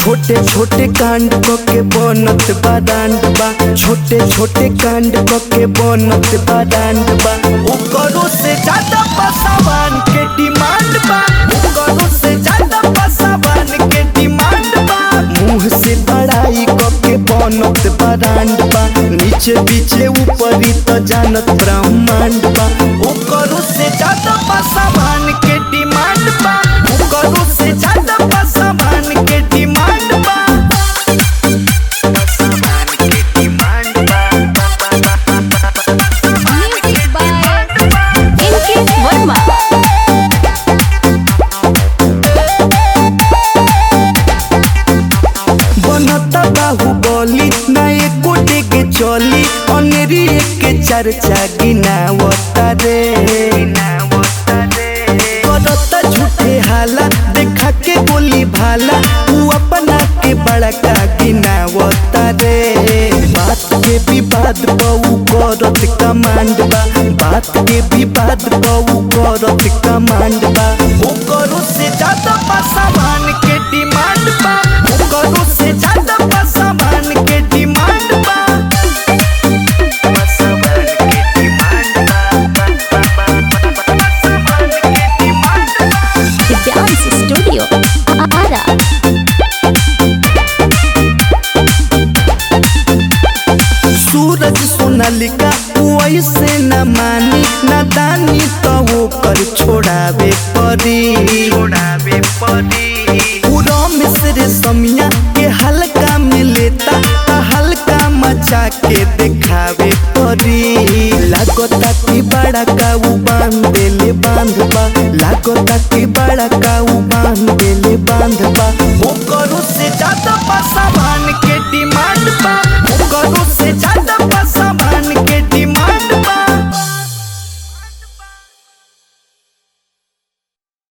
छोटे छोटे कांड क के बनत बा डांड बा छोटे छोटे कांड क के बनत बा डांड बा ओकरो से ज्यादा पसावान के डिमांड बा ओकरो से ज्यादा पसावान के डिमांड बा मुंह से बड़ाई क के बनत बा डांड बा नीचे पीछे ऊपरी त जानत ब्रह्मांड बा ओकरो से ज्यादा पसावान के डिमांड बा ओकरो से ज्यादा पसावान के डिमांड बा पसावान के demand Music by Inkit Verma. बनता बाहुबली ना एको के चली अनेरी के चर्चा गिनावता रे करता झूठे हाला देखा के बोली भाला तू अपना के बड़का गिनावता रे बात के विवाद बहु करत कमांड बा बात के विवाद बहु करत कमांड बा ओकरो से ज्यादा पासावान के डिमांड बा ओकरो से ज्यादा पासावान के डिमांड बा पासावान के डिमांड बा पासावान के डिमांड बा The Dance Studio. Ara. सूरज सोनालिका वैसे न मानी न दानी तो वो कर छोड़ावे परी छोड़ावे परी पूरा मिस्र समिया के हल्का में लेता ता हल्का मचा के दिखावे परी लागता कि बड़ा काऊ बांध देले बांध बा लागता कि बड़ा काऊ बांध देले बांध बा ओकरो से ज्यादा पासावान के डिमांड